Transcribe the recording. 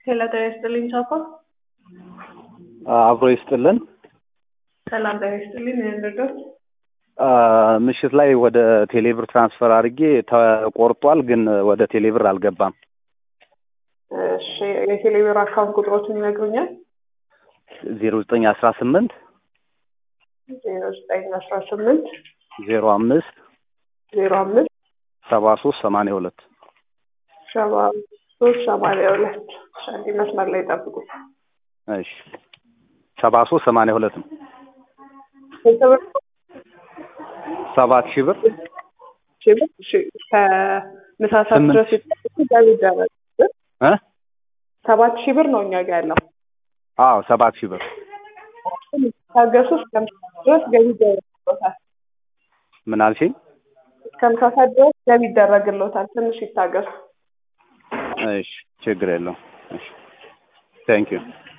ሄሎ ጤና ይስጥልኝ ቻኮ። አብሮ ይስጥልን። ሰላም ጤና ይስጥልኝ። እንርዶት ምሽት ላይ ወደ ቴሌብር ትራንስፈር አድርጌ ተቆርጧል፣ ግን ወደ ቴሌብር አልገባም። እሺ የቴሌብር አካውንት ቁጥሮችን ይነግሩኛል? ዜሮ ዘጠኝ አስራ ስምንት ዜሮ ዘጠኝ አስራ ስምንት ዜሮ አምስት ዜሮ አምስት ሰባ ሶስት ሰማንያ ሁለት ሰባ ሶስት ሰማንያ ሁለት አንድ መስመር ላይ ጠብቁ። እሺ ሰባ ሶስት ሰማንያ ሁለት ነው። ሰባት ሺህ ብር ከምሳ ሰዓት ስምንት ድረስ ገቢ ይደረግ እ ሰባት ሺህ ብር ነው እኛ ጋር ያለው። አዎ ሰባት ሺህ ብር ታገሱ እስከ ምሳ ሰዓት ድረስ ገቢ ይደረግሎታል። ምን አልሽኝ? እስከ ምሳ ሰዓት ድረስ ገቢ ይደረግሎታል። ትንሽ ይታገሱ። እሺ ችግር የለውም። እሺ ቴንክ ዩ